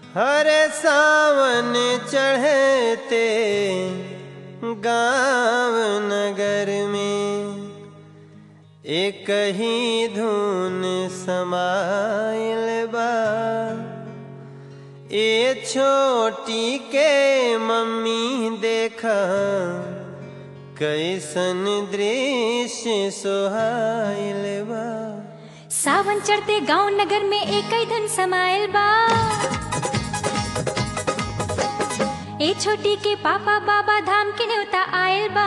हरे सावन चढ़ते गाँव नगर में एक ही धुन समाइल बा ए छोटी के मम्मी देखा कैसन दृश्य सोहाइल बा सावन चढ़ते गांव नगर में एक ही धन समायल बा ए छोटी के पापा बाबा धाम के न्योता आयल बा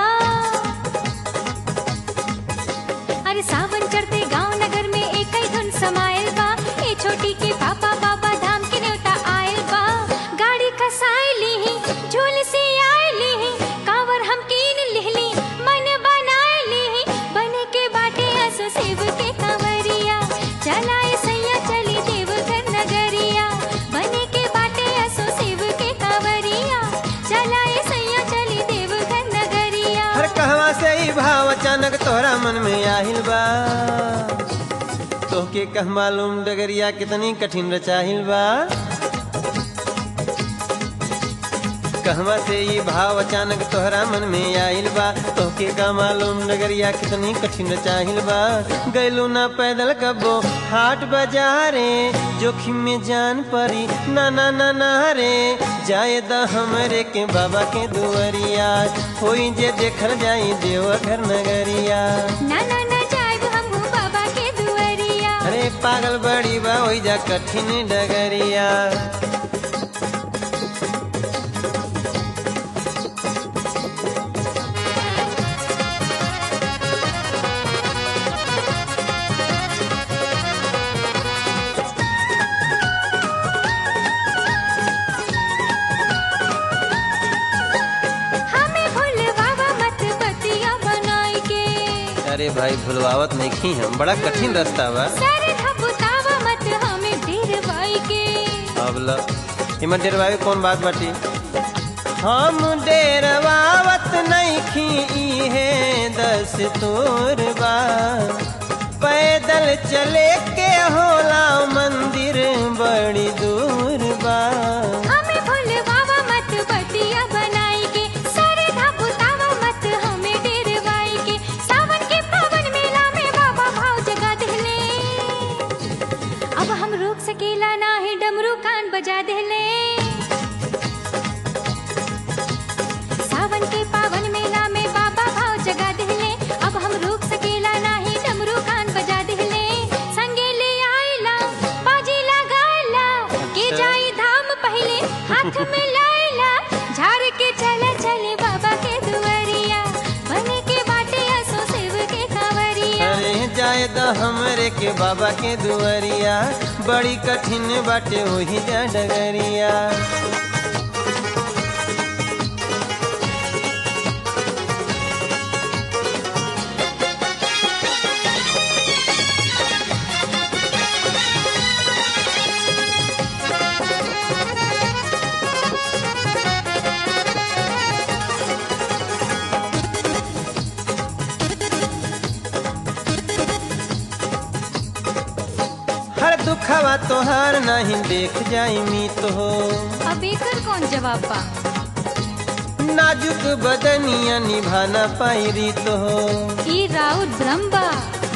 अरे सावन चढ़ते गांव नगर में एक ही धुन समायल बा ए छोटी के पापा बाबा धाम के न्योता आयल बा गाड़ी खसाई ली झूल से आए ली कांवर हम कीन लिहली मन बनाए ली बने के बाटे असो शिव के कांवरिया चलाए सैया चली देवघर नगरिया बने के बाटे असो शिव के कांवरिया चलाए सैया चली देवघर नगरिया हर कहवा से ही भाव अचानक तोहरा मन में आहिल बा तोहके कह मालूम डगरिया कितनी कठिन रचाहिल बा कहवा से ही भाव अचानक तोहरा मन में आइल बा तोहके का मालूम डगरिया कितनी कठिन रचाहिल बा गैलू ना पैदल कबो हाट बाजारे जोखिम में जान परी ना ना ना ना रे जाए द हमरे के बाबा के दुआरिया होई जे देखल जाई देवघर नगरिया ना ना ना जाएब हमहू बाबा के दुआरिया अरे पागल बड़ी बा ओई जा कठिन डगरिया हमें भूलवावा मत बतिया बनाई के अरे भाई भुलवावत नहीं खी हम बड़ा कठिन रास्ता बा सर धपुतावा मत हमें डेरवाई के अब ल इमा डेरवावे कौन बात बाटी हम डेरवावत नहीं खी है दस तोर बा पैदल चले के होला मंदिर बड़ी दूर बा हमें भूलवावा मत बतिया बनाई के सर धपुतावा मत हमें डेरवाई के सावन के पावन मेला में बाबा भाव जगा देले अब हम रोक सकेला ना है डमरू कान बजा देले सावन के पावन मेला में बाबा भाव जगा देले अब हम रोक सकेला नाही डमरू कान बजा देले संगे ले आइला बाजी लगाइला के अच्छा। जाई धाम पहले हाथ में लाइला झाड़ के चला चले बाबा के दुआरिया बने के बाटे असो शिव के कांवरिया अरे जाए द हमरे के बाबा के दुआरिया बड़ी कठिन बाटे वही जा डगरिया हर दुखवा तोहार नहीं देख जाई मी तो हो अब एकर कौन जवाब बा नाजुक बदनिया निभाना पाई रीत हो ई राउत ब्रह्मा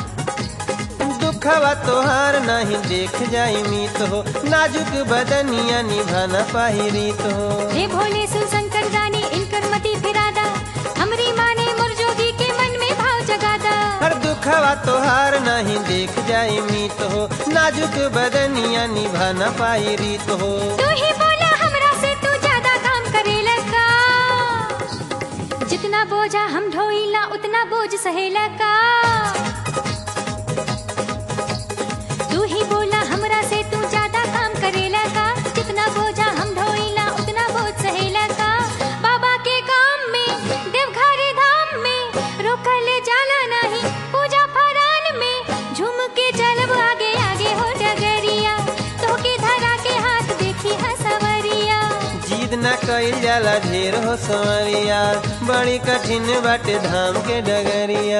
दुखवा तोहार नहीं देख जाई मीत हो नाजुक बदनिया निभाना पाई रीत हो हे भोले शिव शंकर जाने इनकर मति फिरादा हमरी माने मुरजोगी के मन में भाव जगादा हर दुखवा तोहार नहीं देख जाई मीत हो नाजुक बदनिया निभाना पाई रीत हो तू ही बोला हमरा से तू ज्यादा काम करेला का जितना बोझा हम ढोइला उतना बोझ सहेला का तू ही बोला हमरा से तू ज्यादा काम करेला का जितना बोझा हम ढोइला उतना बोझ सहेला का बाबा के काम में देवघर धाम में रोकल जाला नहीं पूजा फरान में झूम के चलब आगे आगे हो डगरिया तो के धरा के हाथ देखी हसवरिया जीद न कइल जाला ढेर हो संवरिया बड़ी कठिन बाटे धाम के डगरिया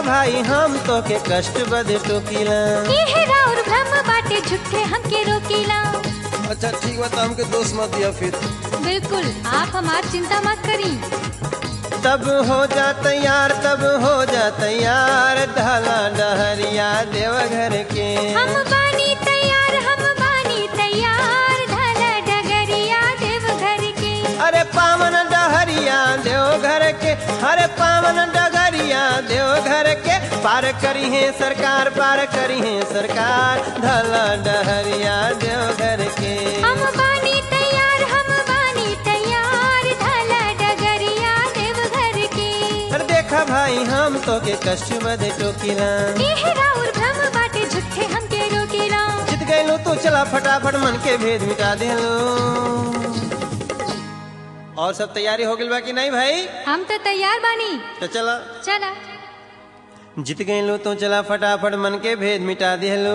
भाई हम तो के कष्ट बदे टोकीला इहे राउर भ्रम बाटे झूठे हमके रोकीला अच्छा ठीक बा तो हमके दोष मत दिया फिर बिल्कुल आप हमार चिंता मत करी तब हो जा तैयार तब हो जा तैयार ढाला डहरिया देवघर के हम बानी तैयार हम बानी तैयार ढाला डगरिया देवघर के अरे पावन डहरिया देवघर के अरे पावन डगरिया देवघर के पार करी है सरकार पार करी है सरकार ढाला डहरिया देवघर के हम बानी तैयार हम बानी तैयार ढाला डगरिया देवघर के अरे देखा भाई हम तो के कष्ट बदे टोकीला इहे राउर भ्रम बाटे झूठे हमके रोकीला जीत गए तो चला फटाफट मन के भेद मिटा दे और सब तैयारी हो गई बा कि नहीं भाई हम तो तैयार बानी तो चला चला जीत गए लो तो चला फटाफट मन के भेद मिटा दे लो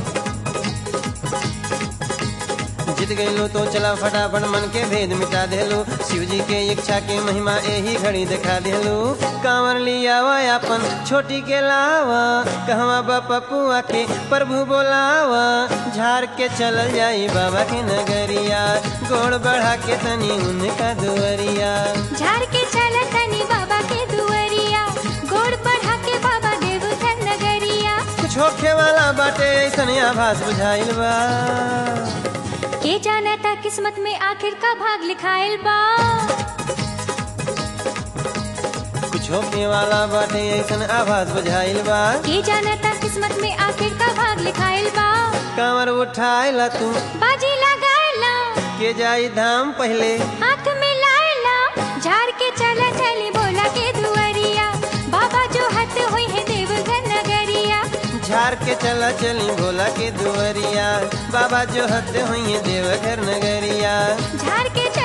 जीत गए लो तो चला फटाफट मन के भेद मिटा दे लो शिव जी के इच्छा के महिमा यही घड़ी दिखा दे लो कांवर लिया अपन छोटी के लावा कहवा बपुआ के प्रभु बोलावा झाड़ के चल जाई बाबा के नगरिया गोड़ बढ़ा के तनी उनका दुअरिया झाड़ के चला तनी बाबा के दुअरिया गोड़ बढ़ा के बाबा देवघर नगरिया कुछ होखे वाला बाटे ऐसन आभास बुझाइल बा के जाना था किस्मत में आखिर का भाग लिखाइल बा कुछ होखे वाला बाटे ऐसन आभास बुझाइल बा के जाना था किस्मत में आखिर का भाग लिखाइल बा कांवर उठाइला तू बाजी लगाइला के जाई धाम पहले हाथ में लाइला झाड़ के चला चली बोला के दुअरिया बाबा जो हत हुई है देवघर नगरिया झाड़ के चला चली भोला के दुअरिया बाबा जो हद हुई है देवघर नगरिया झाड़ के